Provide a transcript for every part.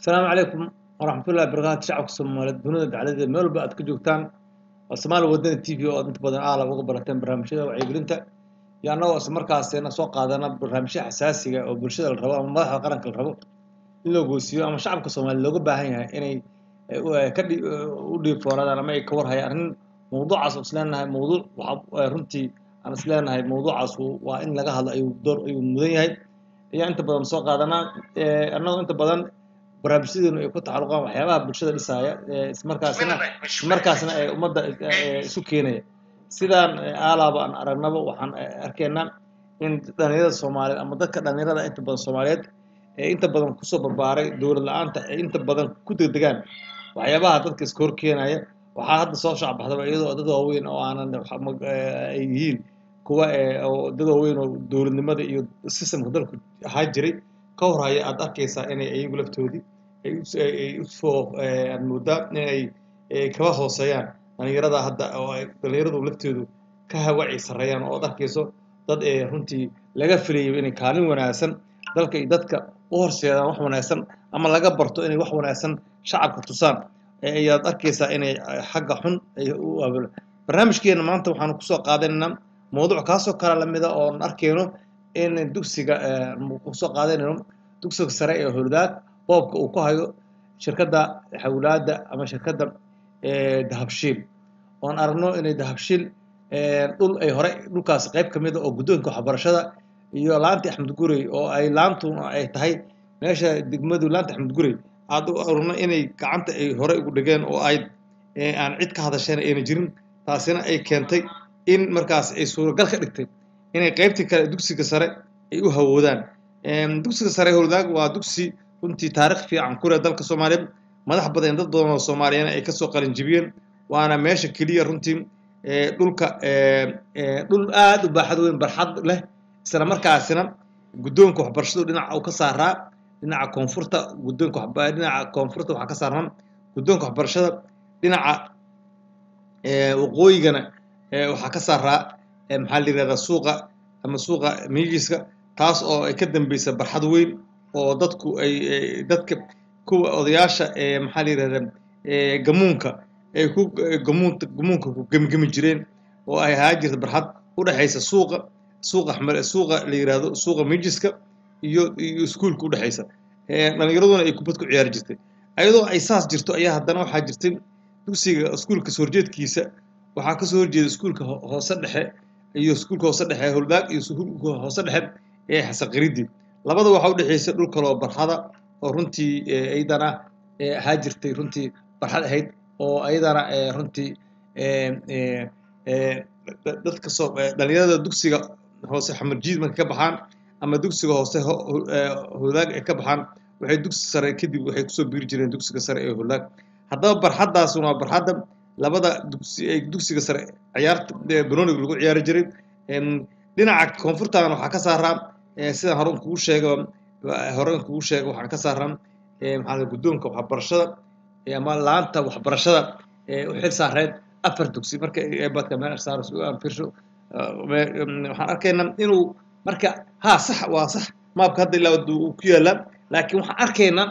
asalaamu calaykum waraxmatullahi barakaatu shacabka soomaaliyeed dunida dacladeeda meel walba aad ka joogtaan waa soomaali wadani t v oo aad inta badan aalab uga barateen barnaamijyada wacyigelinta iyo annagoo isla markaasina soo qaadana barnaamijya xasaasiga oo bulshada la rabo ama madaxda qaranka la rabo in loo goosiiyo ama shacabka soomaaliya looga baahan yahay inay ka u dhiifooradaan ama ay ka warhayaan arrin mawduucaas oo isleenahay mawduuc waxa runtii aan isleenahay mawduucaas waa in laga hadlo ayuu door ayuu mudan yahay ayaa inta badan soo qaadanaa annagoo inta badan barnaamijyadeenu ay ku taxaluqaan waxyaabaha bulshada dhisaaya ismarkaasina ismarkaasna ee ummadda isu keenaya sidaan aalaaba aan aragnaba waxaan arkaynaa in dhalinyarada soomaaliyeed ama dadka dhalinyarada inta badan soomaaliyeed ee inta badan kusoo barbaaray dowlad la-aanta ee inta badan ku degdegaan waxyaabaha dadka iska hor keenaya waxaa hadda soo shacbaxdaba iyadoo dad waaweyn oo aanan ay yihiin kuwa oo dad waaweyn oo dowladnimada iyo systemka dalku ahaa jiray ka horhaya aad arkaysaa inay iyagu laftoodii ay usoo aad moodaa inay kaba hooseeyaan dhalinyarada hadda oo ay dhalinyaradu laftoodu ka hawacii sarreeyaan oo ad arkayso dad ee runtii laga filayo inay kaalin wanaagsan dalka iyo dadka u horseedaan wax wanaagsan ama laga barto inay wax wanaagsan shacabka tusaan ayaad arkaysaa inay xagga xun u abulo barnaamijkeena maanta waxaanu kusoo qaadanaynaa mawduuc kaasoo kale lamida oon arkayno in dugsiga kusoo qaadanayno dugsiga sare ee howladaag boobka uu ku hayo shirkadda xawlaadda ama shirkadda dahabshiil oon aragno inay dahabshiil dhul ay hore dhulkaas qayb ka mida oo guddoonka waxbarashada iyo laanti axmed gurey oo ay laantuna ay tahay meesha degmadu laanta axmed gurey aad u aragno inay gacanta ay hore ugu dhegeen oo ay aan cid ka hadasheen ayna jirin taasina ay keentay in markaas ay suuragal ka dhigtay inay qaybtii kale dugsiga sare ay u hawoodaan dugsiga sare howladaag waa dugsi runtii taarikh fiican ku leh dalka soomaaliyeed madax badan dad badan oo soomaaliyeed ay kasoo qalinjibiyeen waana meesha keliya runtii dhulka dhul aad u baaxad weyn barxad leh isla markaasina guddoonka waxbarashadu dhinaca uu ka saaraa dhinaca koonfurta guddoonka dhinaca koonfurta waxaa ka saarnaan guddoonka waxbarashada dhinaca waqooyigana waxaa ka saaraa maxaa la yirahdaa suuqa ama suuqa miyigiska taas oo ay ka dambeysa barxad weyn oo dadku ay dadka kuwa odayaasha maxaa la yirahdaa gamuunka ay ku gamuunta gamuunka ku gemgemi jireen oo ay ahaa jirta barxad u dhexaysa suuqa suuqa xmar suuqa la yirahdo suuqa miyigiska iyo iyo iskuulka u dhexaysa dhalinyaraduna ay kubad ku ciyaari jirtay ayadoo ay saas jirto ayaa haddana waxaa jirtay dugsiga iskuulka soo horjeedkiisa waxaa kasoo horjeeda iskuulka hoose dhexe iyo iskuulka hoose dhexe howldaag iyo iskuulka hoose dhexe ee xasaqaridii labada waxaa u dhexeysa dhul kaloo barxada oo runtii iyadana ahaa jirtay runtii barxad ahayd oo iyadana runtii dadka soo dhalinyarada dugsiga hoose xamarjiid markay ka baxaan ama dugsiga hoose howlaag ay ka baxaan waxay dugsi sare kadib waxay kusoo biiri jireen dugsiga sare ee howlaag haddaba barxaddaasuna waa barxadda labada dugsi ee dugsiga sare ciyaarta banooniga lagu ciyaari jiray dhinaca koonfurtan waxaa ka saaraa sidaan hore kugu sheega hore kugu sheega waxaa ka saaran maxaa guddoonka waxbarashada ama laanta waxbarashada ee u xil saareed afar dugsi marka eebadka meel saaro aan fiirsho waxaan arkaynaa inuu marka ha sax waa sax maabka hadda ilaa uu ku yaalaa laakiin waxaan arkaynaa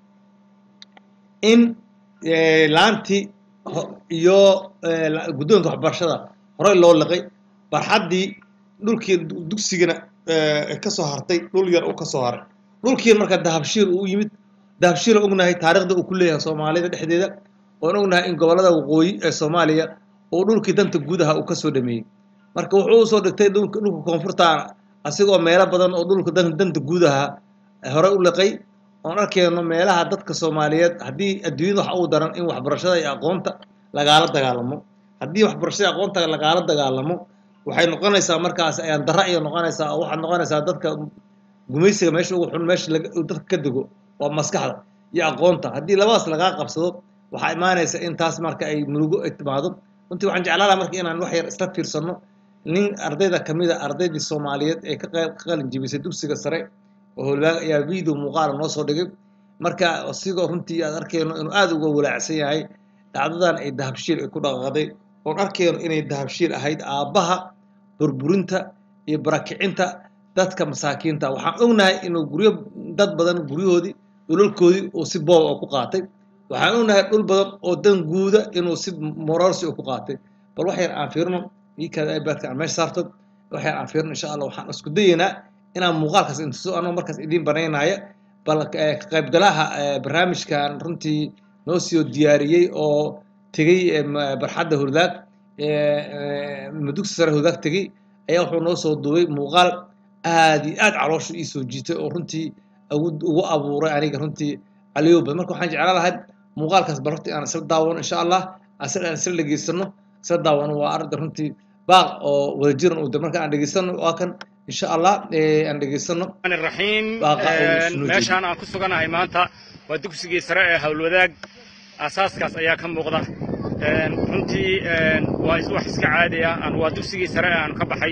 in laantii iyo guddoonka waxbarashada horey loo liqay barxaddii dhulkii dugsigana ka soo hartay dhul yar uu ka soo haray dhulkiina marka dahabshiil uu yimid dahabshiil ognahay taarikhda uu ku leeyahay soomaalida dhexdeeda oon ognahay in gobollada waqooyi ee soomaaliya uu dhulkii danta gudaha uu kasoo dhameeyey marka wuxuu usoo dhigtay dhulka dhulka koonfurtaana asigoo meelo badan oo dhulka danta gudaha hore u liqay oon arkayno meelaha dadka soomaaliyeed haddii adduunyada waxa uu daran in waxbarashada iyo aqoonta lagaala dagaalamo haddii waxbarashada aqoonta lagaala dagaalamo waxay noqonaysaa markaas ayaan darra iyo noqonaysaa oo waxaad noqonaysaa dadka gumaysiga meesha ugu xun meesha dadka ka dego waa maskaxda iyo aqoonta haddii labadaas lagaa qabsado waxaa imaanaysa in taas marka ay murugo ay timaado runtii waxaan jeclaan lahaa marka inaan wax yar isla fiirsano nin ardayda kamid a ardaydii soomaaliyeed ee ka qalin jibisay dugsiga sare oo howlwaag ayaa video muuqaala noo soo dhigay marka sigoo runtii aad arkayno inuu aada uga walaacsan yahay dhacdadan ay dahabshiil ay ku dhaqaaqday oon arkayno inay dahabshiil ahayd aabbaha burburinta iyo barakicinta dadka masaakiinta waxaan ognahay inuu guryo dad badan guryahoodii dhulalkoodii uu si boob oo ku qaatay waxaan ognahay dhul badan oo dan guuda inuu si mororsi u ku qaatay bal wax yar aan fiirno iikaada ibaadka aan meesha saarto wax yar aan fiirno insha allah waxaan isku dayeynaa inaan muuqaalkaas intuso anoo markaas idiin banaynaya bal ka qaybgalaha barnaamijkan runtii noo soo diyaariyey oo tegey barxadda hurdaag dugsi sare hurdaag tegey ayaa wuxuu noo soo duubay muuqaal aad iyo aad caloosha ii soo jiitay oo runtii ugu abuuray aniga runtii caliyowba marka waxaan jeclaan lahay muuqaalkaas bal hortii aan isla daawano insha allah aan isla dhegeysano isla daawano waa arda runtii baaq oo wadajiran uu marka aan dhegeysano waa kan insha allah aan dhegeysano raxiim meeshaan aan ku suganahay maanta waa dugsigii sare ee howlwadaag asaaskaas ayaa ka muuqda runtii waa wax iska caadi ah waa dugsigii sare ee aan ka baxay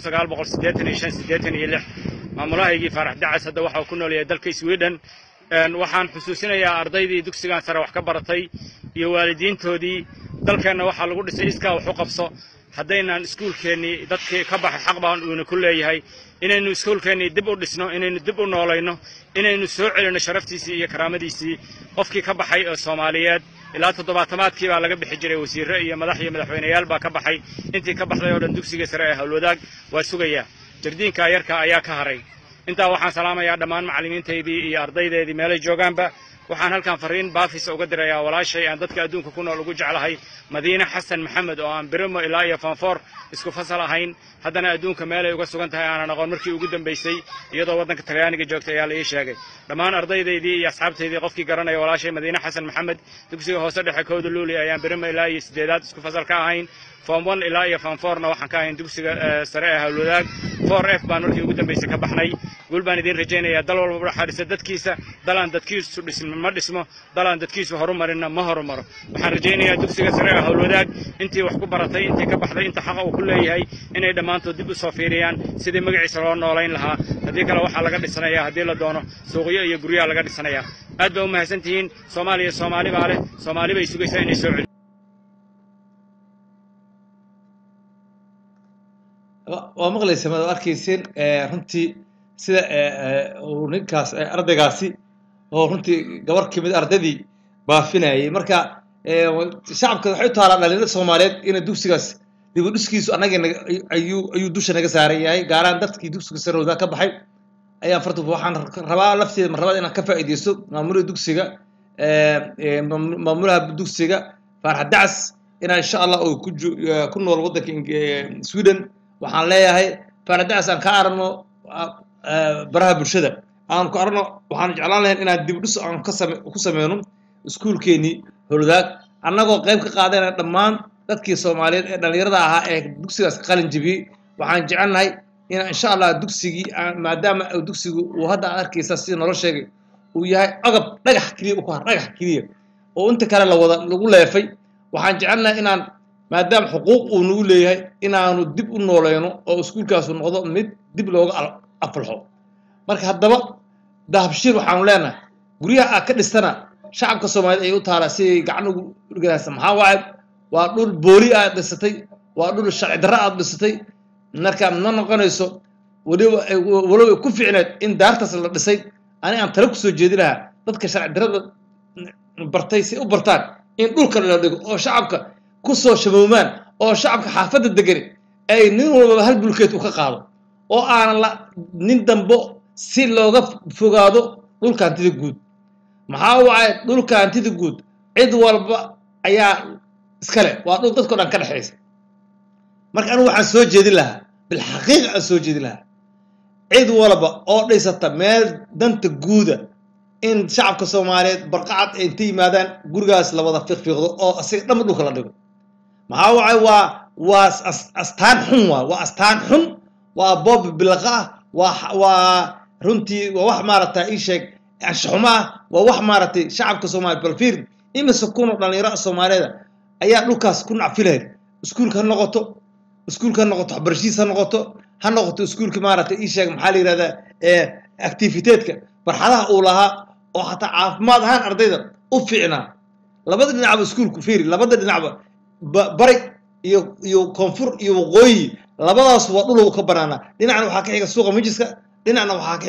maamulahaygii faarax dacas hadda waxa uu ku nool yahay dalka sweden waxaan xusuusinayaa ardaydii dugsigan sare wax ka baratay iyo waalidiintoodii dalkeenna waxaa lagu dhisay iskaa wax u qabso haddaynaan iskuulkeennii dadkii ka baxay xaq baan uuna ku leeyahay inaynu iskuulkeennii dib u dhisno inaynu dib u noolayno inaynu soo celinno sharaftiisii iyo karaamadiisii qofkii ka baxay oo soomaaliyeed ilaa toddobaatamaadkii baa laga bixi jiray wasiirre iyo madax iyo madaxweyneyaal baa ka baxay intii ka baxday oo dhan dugsiga sare ee howlwadaag waa sugayaa jardiinka yarka ayaa ka haray intaa waxaan salaamayaa dhammaan macallimiintaydii iyo ardaydeedii meelay joogaanba waxaan halkan fariin baafisa uga dirayaa walaashay aan dadka adduunka ku nool ugu jeclahay madiine xasan maxamed oo aan birimo ilaa iyo fanfoor isku fasal ahayn haddana adduunka meelay uga sugan tahay aanan aqoon markii ugu dambaysay iyadoo waddanka talyaaniga joogtay ayaa la ii sheegay dhammaan ardaydaydii iyo asxaabtaydii qofkii garanaya walaashay madiine xasan maxamed dugsiga hoose dhexe kooda luuli ayaan birimo ilaa iyo siddeedaad isku fasal ka ahayn form one ilaa iyo form fourna waxaan ka ahayn dugsiga sare ee howlwadaag four f baan markii ugu dambaysay ka baxnay guul baan idiin rajaynayaa dal walba waxaa dhisa dadkiisa dalaan dadkiisu dhismo ma dhismo dalaan dadkiisu horumarinna ma horumaro waxaan rajaynayaa dugsiga sare ee howlwadaag intii wax ku baratay intii ka baxday inta xaqa uu ku leeyahay inay dhammaantood dib u soo fiiriyaan sidii magaciisa loo noolayn lahaa haddii kale waxaa laga dhisanayaa haddii la doono suuqyo iyo guryaha laga dhisanayaa aad baa u mahadsan tihiin soomaaliya soomaali baa leh soomaali bay sugaysaa inay soo celi waa maqlaysa maad arkayseen runtii sida uu ninkaas ardaygaasi oo runtii gabar kamid ardaydii baafinayay marka shacabka waxay u taalaa dhalinyarada soomaaliyeed ina dugsigaas dibudhiskiisu annaga ayuu ayuu dusha naga saaran yahay gaaraan dadkii dugsiga sarowdaa ka baxay ayaan farta waxaan rabaa lafteeda mar labaad inaan ka faa'iidaysto maamulaha dugsiga maamulaha dugsiga faarax dacas inaa insha allah oo ku nool waddanka sweden waxaan leeyahay faradacas aan ka aragno baraha bulshada aan ku aragno waxaan jeclaan lahayn inaan dib dhis aan ku sameyno iskuulkeenii howladaag annagoo qayb ka qaadayna dhammaan dadkii soomaaliyeed ee dhallinyarada ahaa ee dugsigaas ka qalin jebiyey waxaan jecelnahay in insha allah dugsigii maadaama dugsigu uu hadda aad arkaysa sida nolo sheegay uu yahay agab dhagax keliya u ku har dhagax keliya oo inta kale lawada lagu leefay waxaan jecelnahay inaan maadaama xuquuq uu nagu leeyahay inaanu dib u nooleyno oo iskuulkaasu noqdo mid dib looga afalxo marka haddaba dahabshiir waxaanu leenahay guryaha aad ka dhistana shacabka soomaaliyeed ay u taalaa siday gacan ugu dhigaysa maxaa waaye waa dhul booli aad dhisatay waa dhul sharci darro aad dhisatay marka ma noqonayso weliba walow ku ficneed in daartaas la dhisay ani aan tale kusoo jeedi lahaa dadka sharci darrada bartay si u bartaan in dhulka la dhigo oo shacabka kusoo shamoomaan oo shacabka xaafadda degani ay nin walbaba hal bulkeed u ka qaado oo aanan la nin dambo si looga fogaado dhulka hantida guud maxaa waaye dhulka hantida guud cid walba ayaa iskale waa dhul dadkao dhan ka dhexaysa marka anigu waxaan soo jeedin lahaa bilxaqiiqa aan soo jeedin lahaa cid walba oo dhisata meel danta guuda in shacabka soomaaliyeed barqacad ay inta yimaadaan gurigaas la wada fiiqfiiqdo oo asiga dhanba dhulka la dhigo maxaa wacay waa waa astaan xun waa waa astaan xun waa boob bilaqa ah waa waa runtii waa wax maaragta ii sheeg anshaxumo ah waa wax maaragtay shacabka soomaaliya balfiir imise kuno dhallinyaro soomaaliyeeda ayaa dhulkaas ku nacfilahayd iskuulka ha noqoto iskuulka ha noqoto waxbarashadiis ha noqoto ha noqoto iskuulka maaragtay ii sheeg maxaa la yidhahdaa activiteedka barxadaha uu lahaa oo xataa caafimaad ahaan ardayda u fiicnaa labada dhinacba iskuulku fiiri labada dhinacba bari iyo iyo koonfur iyo waqooyi labadaas waa dhul ka banaanaa dhinacna waxaa ka xiga suuqa mijiska dhinacna waxaa ka xiga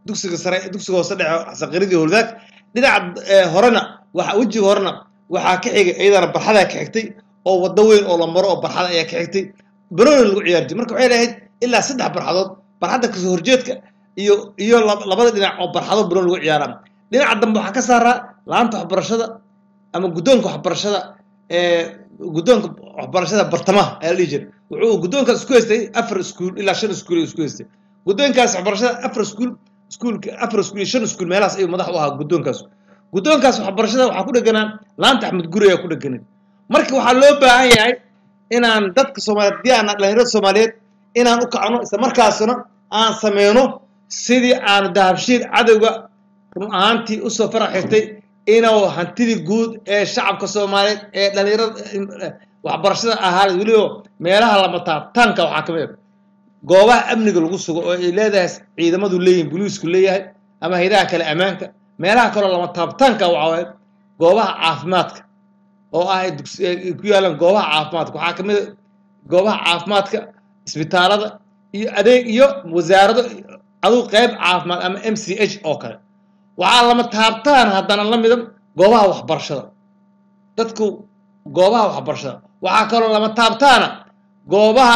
dugsiga sare dugsiga hoose dhexe saqiradii howladaag dhinaca horena waxa wejiga horena waxaa ka xigay iyadana barxadaa ka xigtay oo waddo weyn oo la maro oo barxada ayaa ka xigtay banooni lagu ciyaari jiray marka waxay lahayd ilaa saddex barxadood barxadda kasoo horjeedka iyo iyo labada dhinac oo barxado banooni lagu ciyaaraan dhinaca dambe waxaa ka saaraa laanta waxbarashada ama guddoonka waxbarashada guddoonka waxbarashada bartamaha ayaa la dhihi jiray wuxuu guddoonkaas isku haystay afar iskuul ilaa shan iskuul ayuu isku haystay guddoonkaas waxbarashada afar iskuul iskuulka afar iskuul iyo shan iskuul meelahaas ayuu madax u ahaa guddoonkaas guddoonkaas waxbarashada waxaa ku dheganaa laanta axmed guri ayaa ku dheganay marka waxaa loo baahan yahay inaan dadka soomaaliyeed haddii aan dhalinyarada soomaaliyeed inaan u kacno isla markaasna aan sameyno sidii aanu dahabshiir cadowga run ahaantii usoo farax xirtay inuu hantidii guud ee shacabka soomaaliyeed ee dhalinyarada waxbarashada ahaa weliba meelaha lama taabtaanka waxaa ka mid a goobaha amniga lagu sugo oo ay leedahay ciidamadu leeyihin boliisku leeyahay ama haydaha kale ammaanka meelaha kaloo lama taabtaanka waxaa waaye goobaha caafimaadka oo ah ku yaalaan goobaha caafimaadka waxaa ka mid a goobaha caafimaadka isbitaalada iyo adeeg iyo wasaarado aduu qayb caafimaad ama m c h oo kale waxaa lama taabtaan haddana la mida goobaha waxbarashada dadku goobaha waxbarashada waxaa kaloo lama taabtaana goobaha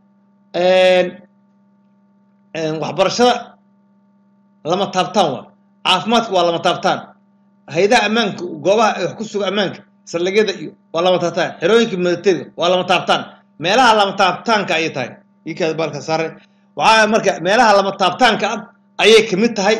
waxbarashada lama taabtaan waa caafimaadka waa lama taabtaan haydaha ammaanka goobaha wax ku suga ammaanka saldhigyada iyo waa lama taabtaan xerooyinka militariga waa lama taabtaan meelaha lama taabtaanka ayay tahay ikaada baalka saare waxaa marka meelaha lama taabtaanka ah ayay kamid tahay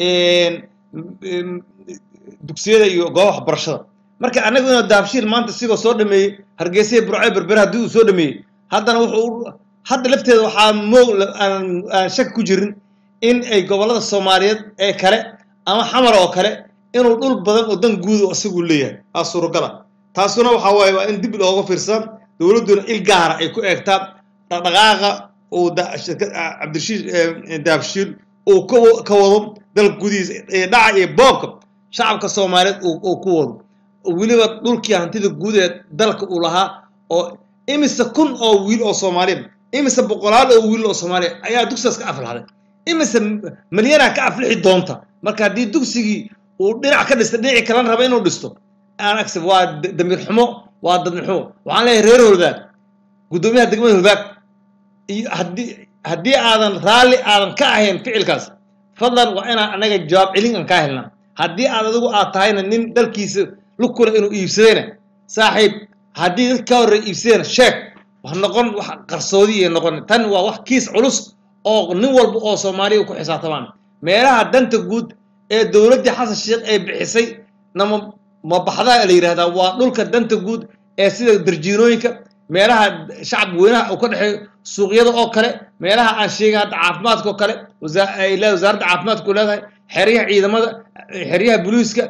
dugsiyada iyo gooba waxbarashada marka anagu inuu dahabshiil maanta sigoo soo dhameeyey hargeysa burco berbere haddii uu soo dhameeyey haddana wuxuu hadda lafteeda waxaa moog aan shak ku jirin in ay gobollada soomaaliyeed ee kale ama xamar oo kale inuu dhul badan oo dan guuda isagu leeyahay aa suuragala taasuna waxaa waaye waa in dib looga fiirsan dowladduna il gaara ay ku eegtaa dhaqdhaqaaqa uu cabdirashiid dahabshiil uu ka wado dalka gudihiisa ee dhaca iyo boobka shacabka soomaaliyeed uu ku wado weliba dhulkii hantida guud ee dalka uu lahaa oo imise kun oo wiil oo soomaaliya imise boqolaal oo wiil oo soomaaliya ayaa dugsigaas ka aflaxday imise malyanaa ka aflixi doonta marka haddii dugsigii uu dhinac ka dhistay dhinacii kalena raba inuu dhisto aan agsab waa damiir xumo waa dadnir xumo waxaan leeyahay reer holbaag guddoomiyaha degmada holbaag iyo haddii haddii aadan raalli aadan ka ahayn ficilkaas fadlan waa inaan anaga jawaab celin aan kaa helnaa haddii aad adigu aad tahayna nin dalkiisa lukula inuu iibsadayna saaxiib haddii dad ka horreey iibsadayna sheeg wax noqon wax qarsoodi iyo noqon tan waa wax kiis culus oo nin walba oo soomaaliya ku xisaabtamaan meelaha danta guud ee dowladdii xasan sheekh ay bixisay nama mabaxdaa la yidhahdaa waa dhulka danta guud ee sida darjiinooyinka meelaha shacab weynaha uu ka dhexeeyo suuqyada oo kale meelaha aan sheegay hadda caafimaadka oo kale wasaaradda caafimaadka u leedahay xeryaha ciidamada xeryaha booliiska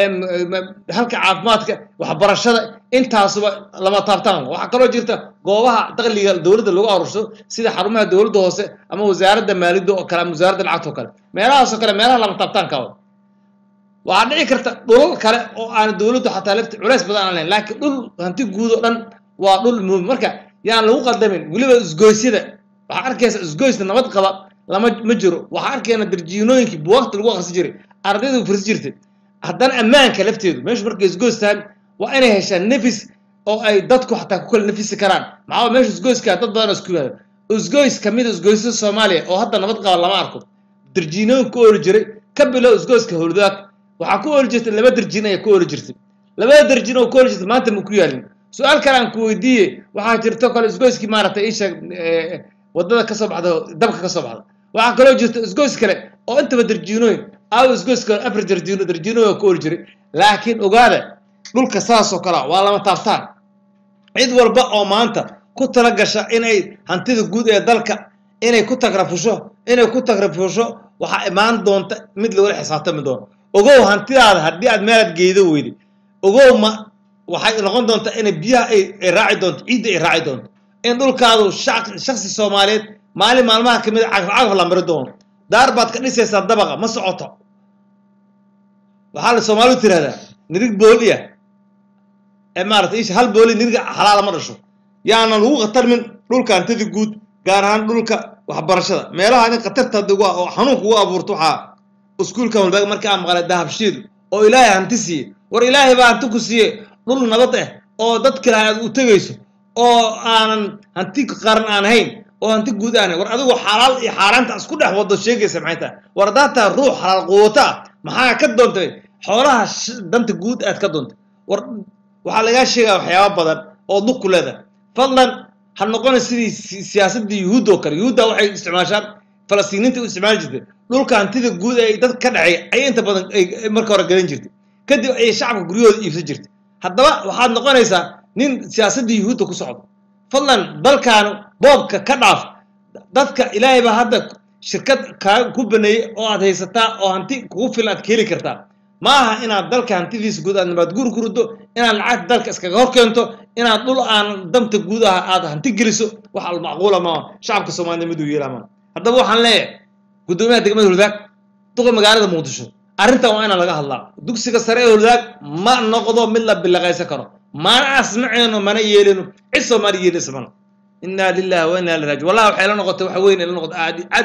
halka caafimaadka waxbarashada intaasuba lama taabtaan waxaa kaloo jirta goobaha daqliga dowladda lagu arursado sida xarumaha dowladda hoose ama wasaaradda maaliyadda oo kale ama wasaaradda lacagta oo kale meelahaasoo kale meelaha lama taabtaanka waxaa dhici karta dhulal kale oo aan dowladdu xataa lafti culays badan aan lahayn laakiin dhul hanti guud oo dhan waa dhul muhim marka yaan lagu qaldamin weliba isgoysyada waxaa arkaysa isgoysna nabad qaba lama ma jiro waxaa arkayna darjiinooyinkii buwaqti lagu aqrisi jiray ardaydu firsi jirtay haddana ammaanka lafteedu meeshu markay isgoys tahay waa inay heshaan nefis oo ay dadku xataa ku kala nafisi karaan maxaa meesha isgoyska dad badan oo isku yimaado isgoys kamid isgoysyada soomaaliya oo hadda nabad qaba lama arko darjiinooyin ku ooli jiray ka bilow isgoyska howladaag waxaa ku ooli jirtay laba darjiin ayaa ku ooli jirtay labada darjiin oo ku ooli jirtay maanta ma ku yaalin su-aal kale aan ku weydiiye waxaa jirto kale isgoyskii maaragtay isha wadada kasoo baxda dabka kasoo baxda waxaa kaloo jirta isgoys kale oo intaba darjiinooyin aaw isgoys kale afar darjiino darjiinooyin ku ooli jiray laakiin ogaada dhulka saasoo kalea waa lama taabtaan cid walba oo maanta ku tala gasha inay hantida guud ee dalka inay ku tagrafusho inay ku tagrafusho waxaa imaan doonta mid lagula xisaabtami doono ogow hantidaada haddii aad meelaad geedo weyday ogow ma waxay noqon doontaa inay biyaha ay raaci doonto ciidda ay raaci doonto in dhulkaadu shaksi soomaaliyeed maalin maalmaha kamid cagaf la mari doono daar baad ka dhisaysaa dabaqa ma socoto waxaa la soomaalidu tirahdaa nirig booliya ee maarata isha hal booli niriga xalaala ma dhasho yaana lagu khatarmin dhulka hantida guud gaar ahaan dhulka waxbarashada meelaha in khatarta oo xanuunka ugu abuurto waxaa iskuulkan walbaag markii aan maqlay dahabshiil oo ilaahay hanti siiye war ilaahay baa hanti ku siiye dhul nabad ah oo dad kale aad u tegayso oo aanan hanti qaran aan ahayn oo hanti guud aan war adigu xalaal iyo xaaraanta isku dhex wado sheegaysa maxay tahay war haddaad tahay ruux xalaal quwata ah maxaa ka doontay xoolaha danta guud aad ka doontay war waxaa lagaa sheegaya waxyaaba badan oo duq ku leedahay fadlan ha noqona sidii siyaasadda yuhuudda oo kale yuhuudda waxay isticmaashaan falastiiniinta u isticmaali jirtay dhulka hantida guud ee dad ka dhacay ayay inta badan ay marka hore galan jirtay kadib ayay shacabka guryahooda iibsan jirtay haddaba waxaad noqonaysaa nin siyaasadda yuhuudda ku socdo fadlan dalkan boobka ka dhaaf dadka ilaahay baa hadda shirkad kaa ku baneeyey oo aad haysataa oo hanti kugu filan aad ka heli kartaa ma aha inaad dalka hantidiisa guud aad nabaad guur ku riddo inaad lacagta dalka iskaga hor keento inaad dhul aan damta guud ah aad hanti geliso wax almacquula maa shacabka soomaalida miduu yeelaa maa haddaba waxaan leeyahay guddoomiyaha degmada huldaag duqa magaalada muqdisho arrintan waa inaan laga hadlaa dugsiga sare ee huldaag ma noqdo mid la bilaqaysan karo mana asmaceyno mana yeelino cid soomaali yeelaysa mana inaa lillahi wa inaa ilaihi raaji wallahi waxay la noqotay waxa weyn ila noqotay aad aad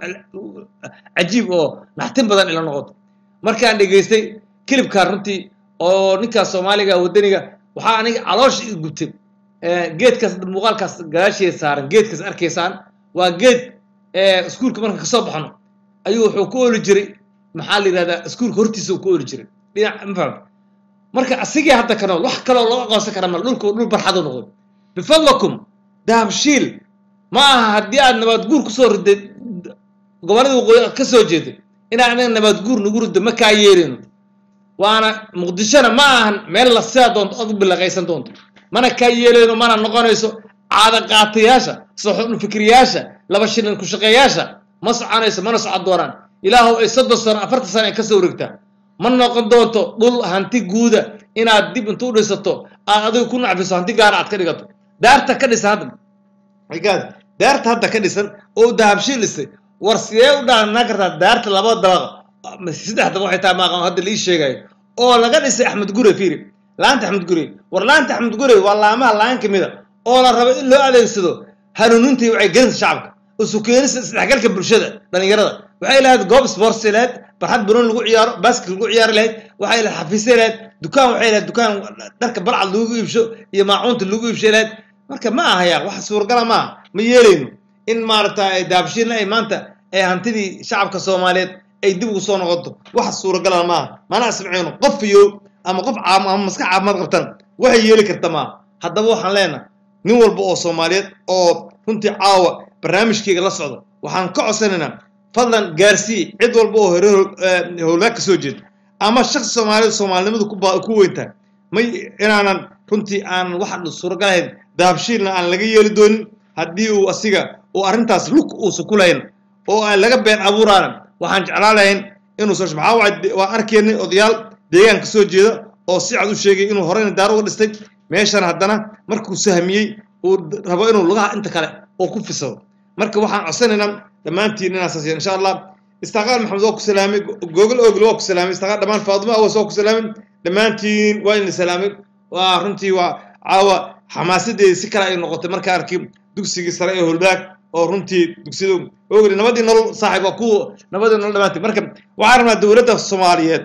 cajiib oo naxtin badan ila noqotay markaan dhegaystay kilibkaan runtii oo ninkaas soomaaliga wadaniga waxaa aniga caloosha i gubtay geedkaas muuqaalkaas gadaasheeda saaran geedkaas arkaysaan waa geed iskuulka marka kasoo baxno ayuu wuxuu ku oli jiray maxaa la yidhahdaa iskuulka hortiisa uu ku oli jiray dhinac ma fahamta marka asigii hadda ka nool wax kaloo loo aqoonsan kara mal dhulka dhul barxadu noqday bifadlakum dahabshiil ma aha haddii aad nabaad guur kusoo riday gobollada waqooyi ka soo jeeday inaa anaga nabaad guur nagu riddo ma kaa yeelino waana muqdishona ma ahan meel la sidaa doonto ood u bilaqaysan doonto mana kaa yeelayno mana noqonayso caada qaatayaasha soxul fikriyaasha laba shilin ku shaqeeyaasha ma soconayso mana socon doonaan ilaahow ay soddon sano afartan sano ay ka soo wareegtaa ma noqon doonto dhul hanti guuda inaad dib intu u dhisato aad adiga ku nacfiso hanti gaara aad ka dhigato daarta ka dhisan hadda gaad daarta hadda ka dhisan oo dahabshiil dhisay war sidee u dhaanaa kartaa daarta laba dabaq saddex dabaq waxay tahay maaqan hadda lii sheegayo oo laga dhisay axmed gure fiiri laanta axmed gure war laanta axmed gure waa laamaha laan ka mida oo la rabo in loo adeegsado hanuuninta iyo wacyigelinta shacabka isu keenista isdhexgalka bulshada dhalinyarada waxay lahayd goob sports lahayd barxad banoon lagu ciyaaro basket lagu ciyaari lahayd waxay lahayd xafiisay lahayd dukaan waxay lahayd dukaan dharka balcad lagu iibsho iyo maacuunta lagu iibshay lahayd marka ma ahaya wax suuragala ma aha ma yeelayno in maaragta daabshiilna ay maanta ee hantidii shacabka soomaaliyeed ay dib ugu soo noqoto wax suuragala maaha mana asmaceyno qof iyo ama qof ama maskax caafimaad qabtan waxay yeeli karta maaha haddaba waxaan leenahay nin walba oo soomaaliyeed oo runtii caawa barnaamijkeyga la socda waxaan ka codsanaynaa fadlan gaarsii cid walba oo hore howlgaag ka soo jeeda ama shaksi soomaaliyeed soomaalinimadu ku weyntahay may inaanan runtii aan wax suuragalahayn dahabshiilna aan laga yeeli doonin haddii uu asiga uu arrintaas lug uusa ku lahayn oo aan laga been abuuraana waxaan jeclaan lahayn inuu soo maxaa waay waan arkaynay odayaal deegaanka soo jeeda oo si cad u sheegay inuu horeyna daar uga dhistay meeshan haddana markuu sahmiyey uu rabo inuu lugaha inta kale oo ku fisado marka waxaan codsanaynaa dhammaantiin inaan saasiya insha allah istaqaal maxamed waa ku salaamay googol ogl waa ku salaamay istaqaal dhammaan faadimo awas waa ku salaamay dhammaantiin waa idin salaamay waa runtii waa caawa xamaasadeedi si kale ay noqotay markaa arkay dugsigii sare ee holbaag oo runtii dugsiyada ogli nabadii nolol saaxiib waa kuwa nabadii nolol dhammaantii marka waxaan rabnaa dowladda soomaaliyeed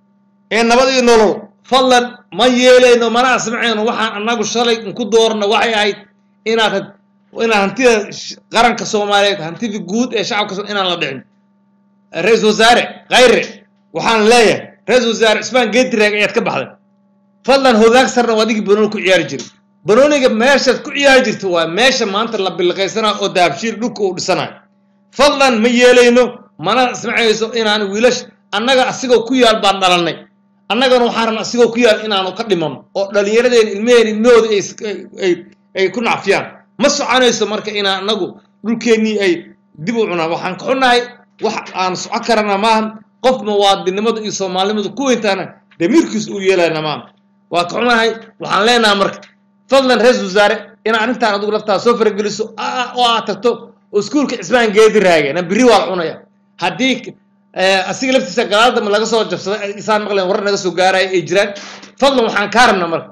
ee nabadii nolol fadlan ma yeelayno mana asmaceyno waxaan annagu shalay ku doorna waxay ahayd inaad inaad hantida qaranka soomaaliyeed hantidii guud ee shacabka inaan la dhicin ra-iisul wasaare khayre waxaan leeyahay ra-iisul wasaare cismaan geediraag ayaad ka baxday fadlan hogaag sarna waa adigii banooni ku ciyaari jiray banooniga meeshaad ku ciyaari jirta waa meesha maanta la bilqaysanayo oo dahabshiil dhulka uu dhisanayo fadlan ma yeelayno mana ismacayso inaan wiilash annaga asigoo ku yaal baan dhalannay annagana waxaan rabna asigoo ku yaal inaanu ka dhimano oo dhallinyaradeen ilmaheen ilmahooda ay ku nacfiyaan ma soconayso marka inaan annagu dhulkeennii ay dib u cunaan waxaan ka xunnahay wax aan soco karana maaha qof muwaadinimadu iyo soomaalinimadu ku weyntaana damiirkiis uu yeelayna maaha waa ka xunahay waxaan leenaha marka fadlan ra-isul wasaare inaa arrintaan adigu laftaa soo farageliso oo aad tagto oo iskuulka cismaan geedi raage na biri waa la cunaya haddii asiga laftiisa galaadama laga soo jabsaday isaan maqleen warar naga soo gaaraya ay jiraan fadlan waxaan kaa rabna marka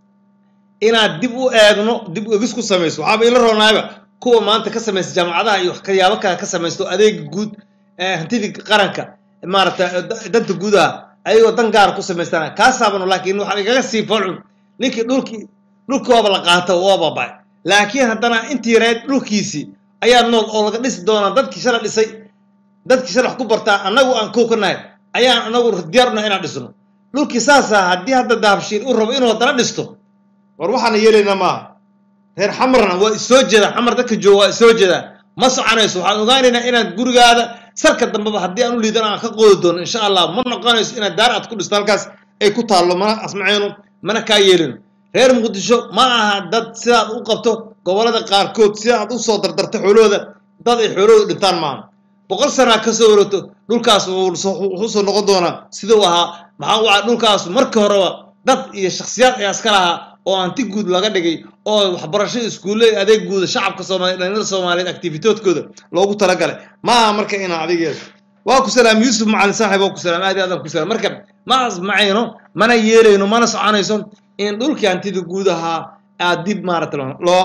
inaad dib u eegno dib egis ku samayso waxaaba ila roonaayba kuwa maanta ka samaysta jaamacadaha iyo waxyaabo kale ka samaysto adeega guud hantidii qaranka maaragtay da- danta gudaha ayagoo dan gaara ku samaystana kaasaabanu laakiin waxaa igaga sii foolxun ninkii dhulkii dhulkooba la qaato waa baaba'ay laakiin haddana intii yareed dhulkiisii ayaa nool oo laga dhisi doonaa dadkii shala dhisay dadkii shala wax ku bartaa annagu aan kow ka nahay ayaan anagu diyaar unahay inaan dhisno dhulkii saasaa haddii hadda dahabshiil uu rabo inuu haddana dhisto war waxaana yeelaynaa maaha reer xamarna waa isoo jeeda xamar dadka jooga waa isoo jeeda ma soconayso waxaan ogaanaynaa inaan gurigaada sarka dambeba haddii aan u liidan aan ka qoodi doono insha allah ma noqonayso inaad daar aad ku dhisto halkaas ay ku taallo mana asmacayno mana kaa yeelino reer muqdisho ma aha dad sidaad u qabto gobollada qaarkood sida aad u soo dardarto xoolahooda dad ay xoolahooda dhintaan maaha boqol sanaa ka soo wareegto dhulkaas wuxuu soo noqon doonaa siduu ahaa maxaa u ah dhulkaas markii horeba dad iyo shakhsiyaad ayaa iska lahaa oo anti guud laga dhigay oo waxbarasho iskuulle adeeg guuda shacabka soomaaliya dhalinyarada soomaaliyeed activitoodkooda loogu talagalay ma aha marka inaa adigeedo waa ku salaam yuusuf macalin saaxib waa ku salaam aad iyo aad aan ku salaam marka ma asmacayno mana yeelayno mana soconayso in dhulkii hantida guud ahaa aad dib maarata loo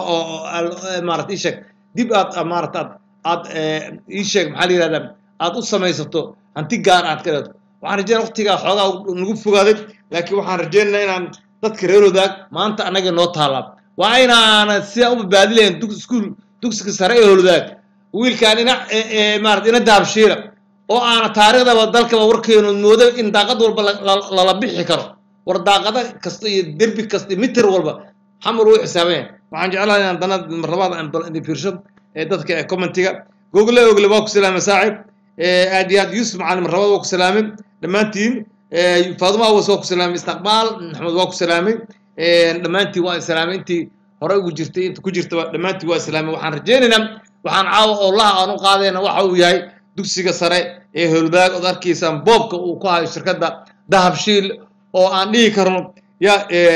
maarata isheeg dib aad maarata aad aad isheeg maxaa la yihahdaa aad u samaysato hanti gaar aad ka leedo waxaan rajeynaya waqtigaa xoogaa nagu fogaaday laakiin waxaan rajeynaynaa inaan dadka reer wadaag maanta annaga noo taallaa waa inaana sidaa u badbaadi lahayn dug iskuul dugsiga sare ee holwadaag wiilkaan ina maarata ina daabshiila oo aana taariikhdaba dalkaba warkeenu moodo in daaqad walba lala bixi karo war daaqada kasta iyo derbi kasta iyo mitir walba xamar uu xisaabanya waxaan jeclahay inaan dana marlabaad aan bal idin fiirsho ee dadka ee commentiga gogle ogle waa ku salaamay saaxib aad iyo aad yuusuf macalin marlabaad waa ku salaamay dhammaantiin faaduma awas waa ku salaamay istiqbaal maxamed waa ku salaamay dhammaantiin waa islaamay intii hore ugu jirtay inta ku jirtaba dhammaantiin waa islaamay waxaan rajeynaynaa waxaan caawa oo laha aan u qaadayna waxa uu yahay dugsiga sare ee holwadaag ood arkaysaan boobka uu ku hayo shirkadda dahabshiil oo aan dhihi karno ya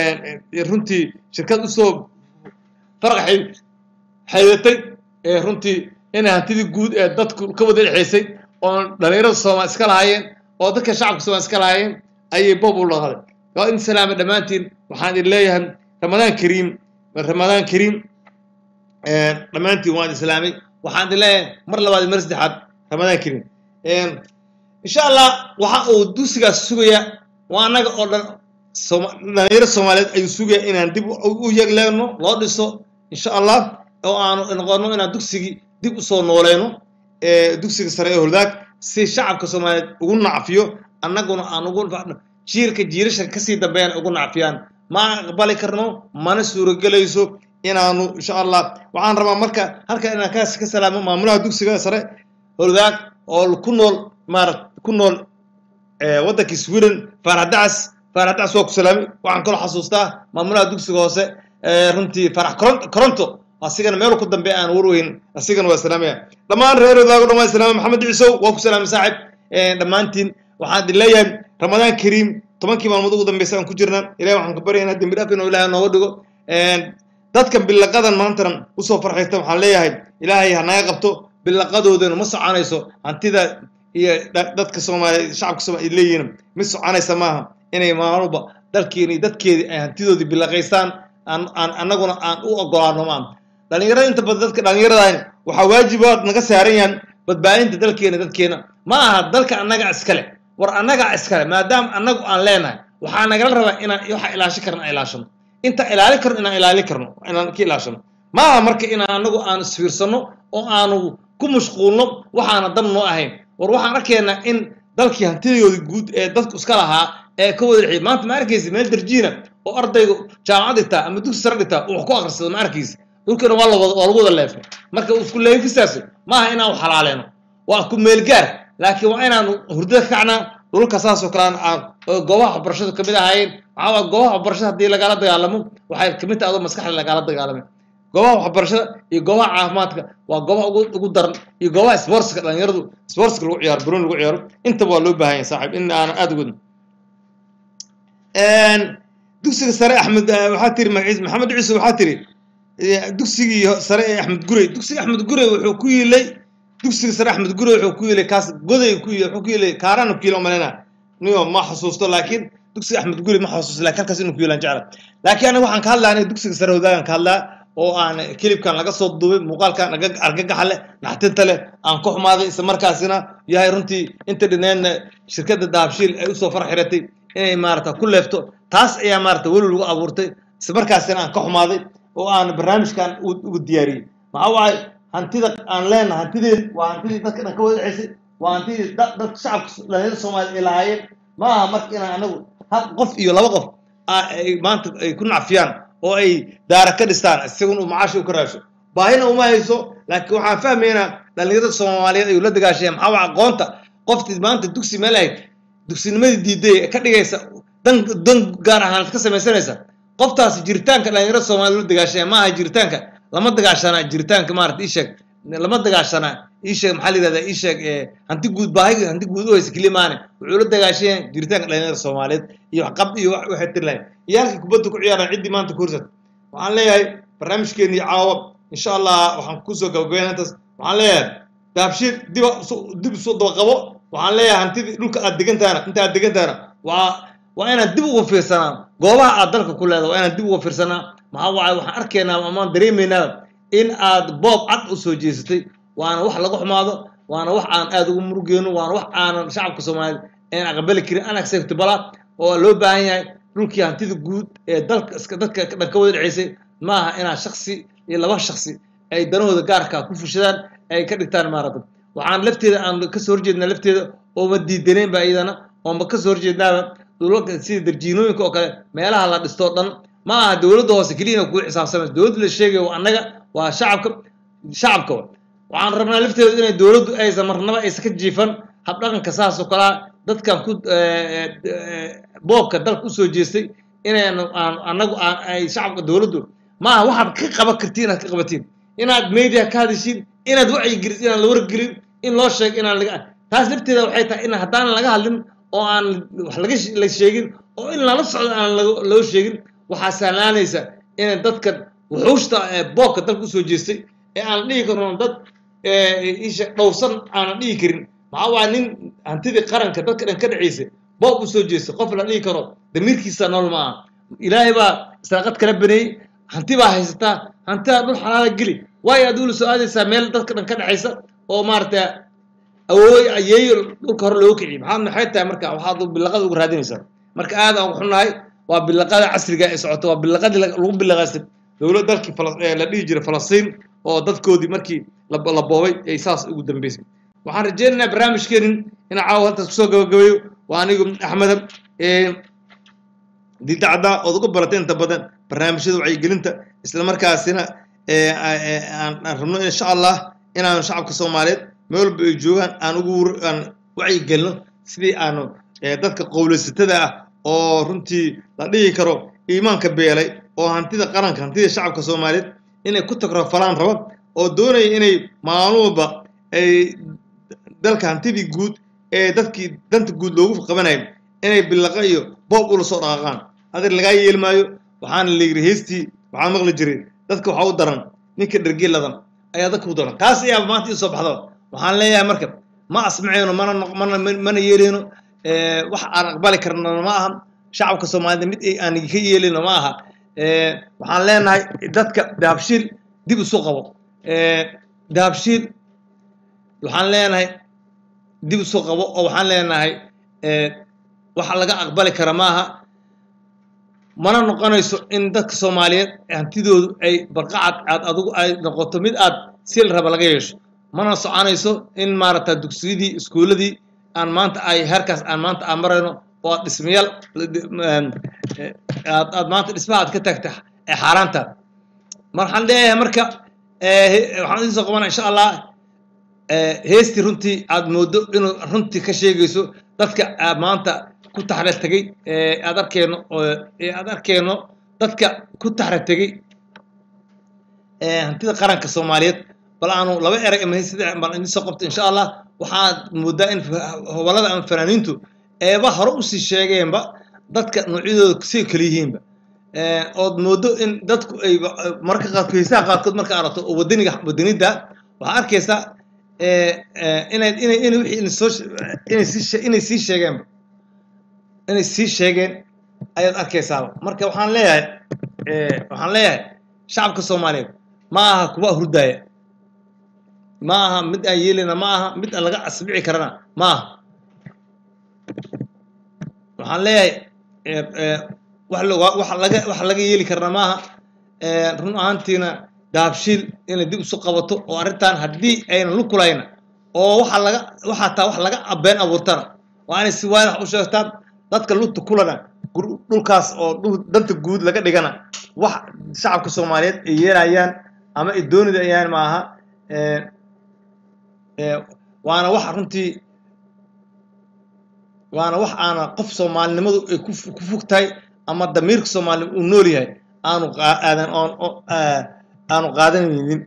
runtii shirkad usoo farqaxay xaydatay runtii inay hantidii guud ee dadku ka wada dhexaysay oo dhalinyarada soomaal iska lahaayeen oo dadka shacabka soomaal iska lahaayeen ayay boob u dhaqday waa in salaama dhammaantiin waxaan idin leeyahay ramadaan kariim ramadaan kariim dhammaantiin waan islaamay waxaan idin leeyahay mar labaad iyo mar saddexaad ramadaan kariim insha allah waxa uu dugsigaas sugaya waa annaga oo dhan dhalinyaro soomaaliyeed ayuu sugaya inaan dib u yegleeno loo dhiso insha allah oo aanu noqono inaan dugsigii dib usoo nooleyno dugsiga sare ee holdaag si shacabka soomaaliyeed ugu nacfiyo annaguna aan ugu jiilka jiilasha kasii dambeeyaan ugu nacfiyaan ma aqbali karno mana suuragelayso inaanu insha allah waxaan rabaa marka halka inaan kaas ka salaamo maamulaha dugsiga sare holdaag oo ku nool maarat ku nool waddankii sweden faarax dacas faarax dacas waa ku salaamay waxaan kaloo xasuustaa maamulaha dugsiga hoose runtii faarax coronto asigana meel ku dambe aan warweyn asigana waa salaamaya dhammaan reer wadaago dhan waa salaamay maxamed ciisow waa ku salaamay saaxib dhammaantiin waxaan idin leeyahay ramadaan kariim tobankii maalmood ugu dambeysa aan ku jirna ilahi waxaan ka baryaynaa dembi dhaaf inuu ilaahay nooga dhigo dadkan bilaqadan maantana usoo farxaysta waxaan leeyahay ilaahay ha naga qabto bilaqadoodana ma soconayso hantida iyo dadka soomaaliya shacabka soomaliya leeyihiin mid soconaysa maaha inay maalmuba dalkeeni iyo dadkeedii ay hantidoodii bilaqaystaan aan aan annaguna aan u ogolaano maa dhalinyarada inta badan dadka dhalinyaradaani waxaa waajibaad naga saaran yahan badbaadinta dalkeena dadkeena ma aha dalka annaga iskale war annaga iskale maadaama annagu aan leenahay waxaa nagala rabaa inaan waxa ilaashan karno aan ilaashano inta ilaali karno inaan ilaali karno inaan ka ilaashano ma aha marka inaan annagu aan isfiirsano oo aanu ku mashquulno waxaana dan noo ahayn war waxaan arkaynaa in dalkii hantidoodii guud ee dadku iska lahaa ee ka wada dhexiyay maanta ma arkaysa meel darjiina oo ardaygu jaamacad dhigtaa ama dugsi sare dhigtaa uu wax ku akhrisado ma arkaysa dhulkana waa lawada waa lagu wada leefay marka isku leefistaasi maaha inaan wax xalaaleeno waa ku meelgaar laakiin waa inaanu hurdada ka kacnaa dhulka saasoo kale aan goobaha waxbarashadu kamid ahaayeen maxaa waa goobaha waxbarashada haddii lagala dagaalamo waxay kamid tahay adoo maskaxda lagala dagaalamay goobaha waxbarashada iyo goobaha caafimaadka waa goobaha ugu ugu daran iyo goobaha sportska dhalinyaradu sportska lagu ciyaaro buruun lagu ciyaaro intaba waa loo baahan yahay saaxiib in aanan aada ugadin dugsiga sare axmed waxaa tiri magaciis maxamed ciise waxaa tiri dugsigii sare ee axmed gurey dugsiga axmed gurey wuxuu ku yiilay dugsiga sare axmed gurey wuxuu ku yiilay kaas goday ku wuxuu ku yiilay kaarana ku yiilay umaleyna niyo ma xasuusto laakiin dugsiga axmed gurey ma xasuusto laakiin halkaas inuu ku yiilaan jecla laakiin aniga waxaan ka hadlaa aniga dugsiga sare wadaagan ka hadlaa oo aan kilibkan laga soo duubay muuqaalkan argagaxa leh naxtinta leh aan ku xumaaday isla markaasina yahay runtii inta dhineedna shirkadda dahabshiil ay usoo far xiratay inay maarata ku leefto taas ayaa maarata weli lagu abuurtay islamarkaasina aan ka xumaaday oo aan barnaamijkan ugu diyaariyey maxaa waay hantida aan leenahay hantideen waa hantidii dadka dhan ka wada dhexaysay waa hantidii dadka shacabka dhalinyarada soomaaliya ay lahaayeen ma aha marka inaan anagu hal qof iyo laba qof ay maanta ay ku nacfiyaan oo ay daara ka dhistaan isagun uu macaashi u ka raasho baahina uma hayso laakiin waxaan fahmaynaa dhalinyarada soomaaliyeed ayuu la dagaashaya maxaa waa aqoonta qoftii maanta dugsi meel ahayd dugsinimadii diiday ee ka dhigaysa dan dan gaar ahaan ka samaysanaysa qoftaasi jiritaanka dhalinyarada soomaaliya la dagaashaya ma aha jiritaanka lama dagaashana jiritaanka maarata ii sheeg lama dagaashana ii sheeg maxaa la yidhahdaa ii sheeg hanti guud baahi hanti guud u haysa keliya maane wuxuu la dagaashaya jiritaanka dhalinyarada soomaaliyeed iyo waxqab iyo waxay tiri lahayn iyo halkii kubadda ku ciyaaraan ciddii maanta ku horsat waxaan leeyahay barnaamijkeennii caawa insha allah waxaan kusoo gabagabeyn intaas waxaan leeyahay daabshiir diba dib isu daba qabo waxaan leeyahay hantidii dhulka aad degantaana inta aad degantaana waa waa inaan dib uga fiirsanaa goobaha aad dalka ku leedahay waa inaan dib uga fiirsanaa maxaa waaye waxaan arkaynaa amaan dareemaynaa in aad boob cad u soo jeesatay waana wax laga xumaado waana wax aan aad ugu murugeyno waana wax aanan shacabka soomaaliyeed aan aqbali karin unacceptable oo loo baahan yahay dhulkii hantida guud ee dalka iska dadka dhan ka wada dhaceysay ma aha inaan shaksi iyo laba shaksi ay danahooda gaarka ku fushadaan ay ka dhigtaan maarata waxaan lafteeda aan kasoo horjeednaa lafteeda ooma diidaneenba iyadana ooma kasoo horjeednaaba dhulalka sida darjiinooyinka oo kale meelaha la dhistoo dhan ma aha dowladda hoose keliya ina kugu xisaabsamaysa dowladda la sheegayo waa annaga waa shacabka shacabka waxaan rabnaa lafteeda inay dowladdu aysan marnaba aysan ka jiifan habdhaqanka saas oo kalea dadkan ku boobka dalka usoo jeestay inaynu aan annagu aan ay shacabka dowladdu ma aha waxaad ka qaban kartiin inaad ka qabatiin inaad media ka hadishiin inaad wacyi gelisid inaan la wargelin in loo sheego inaan laga taas lafteeda waxay tahay in haddaan laga hadlin oo aan wax laga la sheegin oo in lala socdo aan loo sheegin waxaa sahlaanaysa inay dadkan wuxuushta boobka dalka usoo jeestay ee aan dhihi karno dad isha dhowrsan aanan dhihi karin maxaa waa nin hantidii qaranka dadka dhan ka dhaceysay boob usoo jeestay qof la dhihi karo damiirkiisa nool ma aha ilaahay baa israaqad kala baneeyey hanti baa haysataa hantidaa dhul xalaala geli waayo aad ula soo aadaysaa meel dadka dhan ka dhexaysa oo maarata awooy ayeeyo dhulka hore looga kiciy maxaa maxay tahay marka waxaad bilaqada uga raadinaysaa marka aad aan xunnahay waa bilaqada casriga ee socota waa bilaqadii lagu bilaqaystay dowlad dalkii la dhihi jiray falastiin oo dadkoodii markii la boobay ay saas ugu dambeysay waxaan rajeynaynaa barnaamijkeenin in caawa haltaas kusoo gabagabeeyo waa anigu axmeda didacda ood uga baratay inta badan barnaamijyada wacyigelinta islamarkaasina aan rabno insha allah inaanu shacabka soomaaliyeed meel walba ay joogaan aan ugu aan wacyigelino sidii aanu dadka qowlaysatada ah oo runtii la dhihi karo iimaanka beelay oo hantida qaranka hantida shacabka soomaaliyeed inay ku tagrofalaan raba oo doonaya inay maaluba ay dalka hantidii guud ee dadkii danta guud loogu qabanayo inay bilaqa iyo boob ula soo dhaqaaqaan adeer lagaa yeeli maayo waxaana la yidhi heystii waxaa maqli jiray dadka waxaa u daran ninka dhergiladan ayaa dadka u daran taas ayaa maanta ii soo baxda waxaan leeyahay marka ma asmaceyno mana mana mana yeeleyno wax aan aqbali karnana ma aha shacabka soomaalida mid aan ka yeelino ma aha waxaan leenahay dadka dahabshiil dib isu qabo dahabshiil waxaan leenahay dib isu qabo oo waxaan leenahay waxa laga aqbali kara maaha mana noqonayso in dadka soomaaliyeed hantidoodu ay barqacad aad adigu ay noqoto mid aad si la raba laga yeesho mana soconayso in maaragta dugsiyadii iskuuladii aan maanta ay heerkaas aan maanta aan marayno oo aad dhismayaal aad aad maanta dhismaha aad ka tagta ee xaaraanta waxaan leeyahay marka waxaan idiin soo qabana insha allah heestii runtii aad moodo inuu runtii ka sheegayso dadka maanta ku taxra tegey aad arkeyno aad arkeyno dadka ku taxra tegey hantida qaranka soomaaliyeed bal aanu laba erag ama sida baan idin soo qabto insha allah waxaad moodaa in hobalada ama fanaaniintu eeba hore usii sheegeenba dadka noocyadooda say kala yihiinba ood moodo in dadku ay marka qaadkood heesaha qaadkood marka aragto oo wadaniga wadanida waxaa arkaysaa inay inay inay wixii soo inay sii inay sii sheegeenba inay sii sheegeen ayaad arkaysaaba marka waxaan leeyahay waxaan leeyahay shacabka soomaaliyeed ma aha kuwa hurdaaya ma aha mid aan yeelina ma aha mid aan laga asbici karana ma aha waxaan leeyahay wax wax laga wax laga yeeli karna ma aha run ahaantiina daabshiil inay dib isu qabato oo arrintan haddii ayna lukulayna oo waxa laga waxaa taa wax laga been abuurtana waa inay si waadax u sheegtaan dadka lugta kulana dhulkaas oo dhul danta guud laga dhigana wax shacabka soomaaliyeed ay yeelayaan ama ay doonidayaan ma aha waana wax runtii waana wax aana qof soomaalinimadu ay ku fog tahay ama damiirka soomaalia uu nool yahay aanu aadan aanu qaadanaynin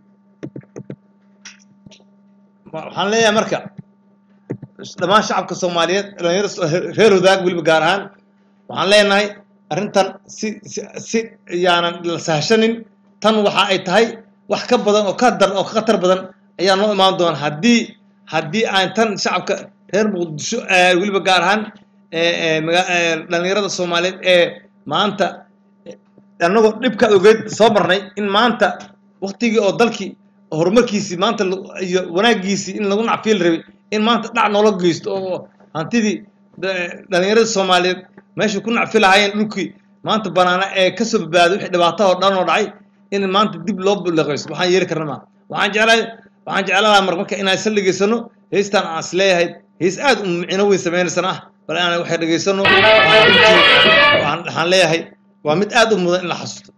waxaan leeyahay marka dhammaan shacabka soomaaliyeed dhalinyarada reer wadaag weliba gaar ahaan waxaan leenahay arrintan si si yaanan la sahashanin tan waxa ay tahay wax ka badan oo ka dar oo ka khatar badan ayaa noo imaan doona haddii haddii aan tan shacabka reer muqdisho weliba gaar ahaan dhalinyarada soomaaliyeed ee maanta annagoo dhibkaad ogeyd soo marnay in maanta waktigii oo dalkii horumarkiisii maanta iyo wanaagiisii in lagu nacfiil rabay in maanta dhac noola geysto oo hantidii dhalinyarada soomaaliyeed meeshay ku nacfi lahaayeen dhulkii maanta banaana ee kasoo badbaaday wixii dhibaato oo dhan oo dhacay in maanta dib loo buleqaysto waxaan yeeli karna maa waxaan jeclahay waxaan jeclahaa mar marka inaan isla dhegaysano heystan aan is leeyahay heys aad u micno weyn sameynaysana ah bal aan waxay dhegaysano waxaan leeyahay waa mid aad u mudan in la xasuusto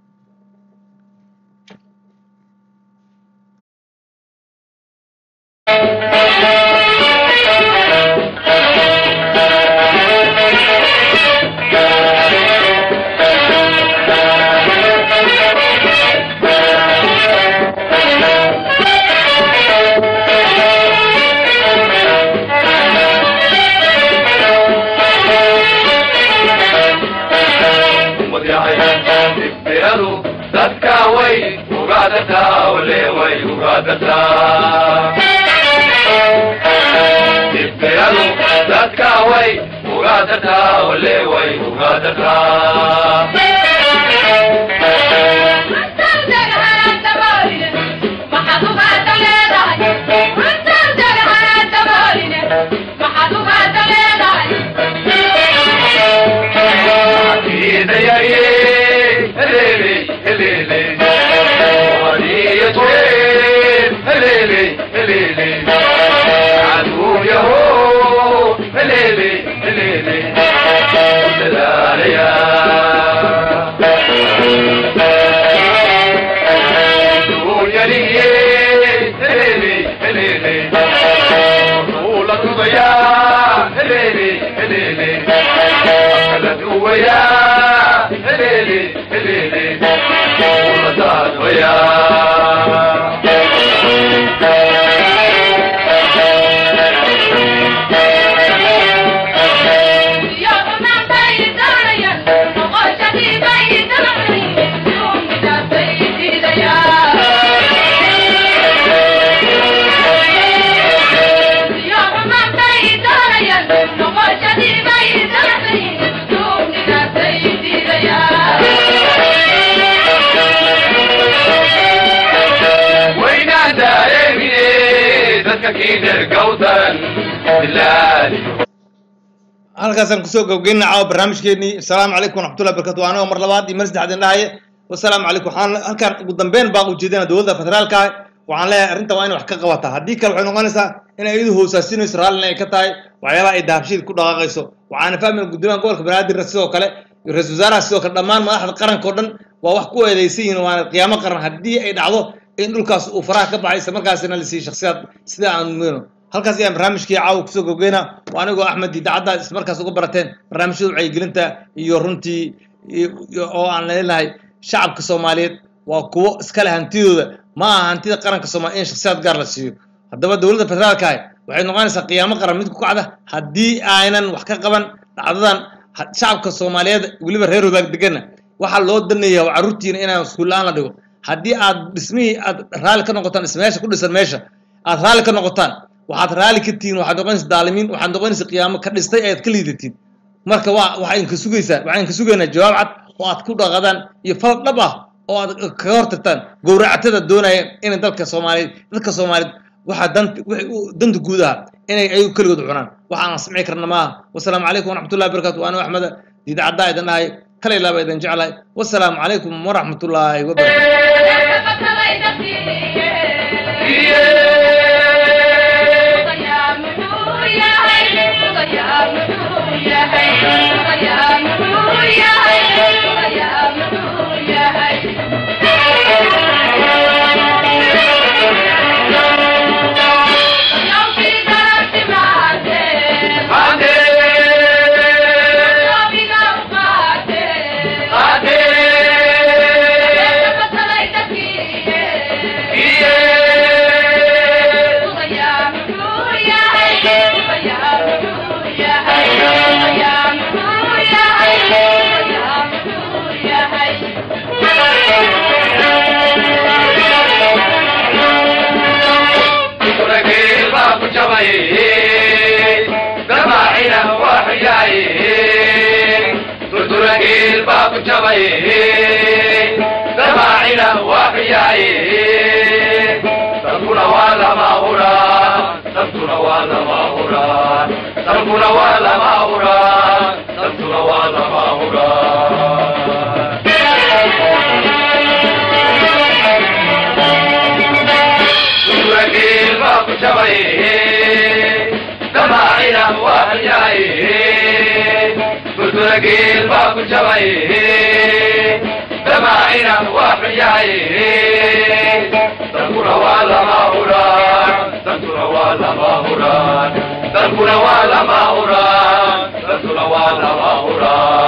dadka way ugaadataa ole way ugaadataa dibiradu dadka way ugaadataa ole way ugaadataa halkaasaan kusoo gabgeyna caawa barnaamijkeenii asalaamu calaykum waraxmatullahi barakatu anigoo mar labaad iyo mar saddexaad dhahaye wasalaamu calaykum waxaan halkaan ugu dambeyn baan ujeedana dowladda federaalka ah waxaan leeyahay arrinta waa inay wax ka qabataa haddii kale waxay noqonaysaa inay iyadu hoosaasinayso raallina ay ka tahay waxyaabaha ay dahabshiid ku dhaqaaqayso waxaana fahmayna guddoomiyaha gobolka banaadirna sidoo kale iyo ra-isul wasaaraha sidoo kale dhammaan madaxda qaranka o dhan waa wax ku eedeysan yihin waana qiyaamo qaran haddii ay dhacdo in dhulkaas uu faraha ka baxay isla markaasina la siiyo shaksiyaad sida aan muyno halkaas ayaan barnaamijkii caawa kusoo gabgeyna waa anigoo axmed idaacadda ismarkaas uga barateen barnaamijyada wacyigelinta iyo runtii oo aan leenahay shacabka soomaaliyeed waa kuwo iskale hantidooda ma aha hantida qaranka soomaliya in shaksiyaad gaar la siiyo haddaba dowladda federaalka ah waxay noqonaysaa qiyaamo qaran mid ku kacda haddii aynan wax ka qaban dhacdadan shacabka soomaaliyeed weliba reer wadaag degana waxaa loo danaya carruurtiina inaan iskuul-aan la dhigo haddii aad dhismihii aad raalli ka noqotaan ismeesha ku dhisan meesha aad raalli ka noqotaan waxaad raalli ka tihiin waxaad noqonaysa daalimiin waxaad noqonaysa qiyaamo ka dhistay ayaad ka liidatiin marka waa waxaan ka sugaysaa waxaan ka sugaynaa jawaab cad oo aad ku dhaqadaan iyo fal dhab ah oo aad kaga hortagtaan gowracatada doonaya inay dalka soomaaliyeed dadka soomaaliyeed waxa danta wixii u danta guud ah inay ayagu keligood cunaan waxa aan samci karna maaha wasalaamu calaykum waraxmatullahi wabarakatu waana axmeda idaacaddaa idin dhahay kala ilaaba idin jeclahay wasalaamu calaykum waraxmatullaahi wabarakatu دماعنا وحياي تركنا ولا ما هرا تركنا ولا ما هرا تركنا ولا ما هرا تركنا ولا ما هرا وتركي الباب شبيه دماعنا وحياي وتركي الباب شبيه دماعنا وحياي تركنا ولا ما هرا تركنا ولا ما هرا تركنا ولا ما هرا تركنا ولا ما هرا